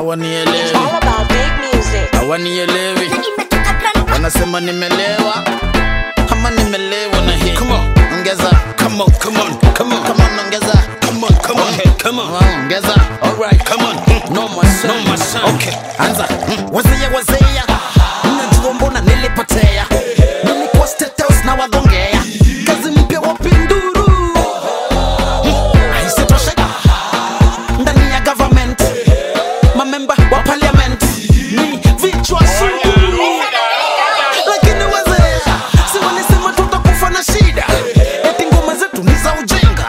hawanielewi All about big music. hawanielewi wanasema nimelewa ama nimelewa na hii Come on. ongeza Come on, come on, come on, come on ongeza come on, come on, come on. Ah, ongeza Alright, come on. no my son. No, my son. okay anza Mm, wazia wazia mnajua mbona nilipotea nilikuwa state house na wagongea kazi mpya wapinduru haisitosheka ndani ya government mamemba wa parliament ni vichwa sunguru lakini wazee si walisema tutakufa na shida eti ngoma zetu ni za ujinga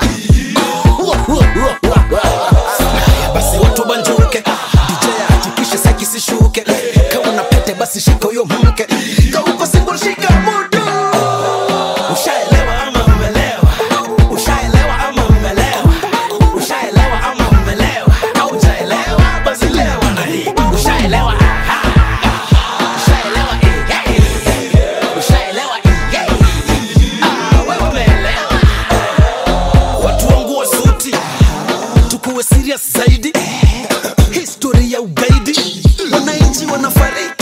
Haya basi watu banjuke dj hakikishe saki sishuke kama una pete basi shika huyo mke kauko single shika mudu ushaelewa ama umelewa ushaelewa ama umelewa ushaelewa ama umelewa haujaelewa basi lewa na hii ushaelewa aha. ushaelewa eh, eh. ushaelewa eh, eh. Ah, wewe umeelewa watu wangu wa suti tukuwe serious zaidi historia ya ugaidi wananchi wanafariki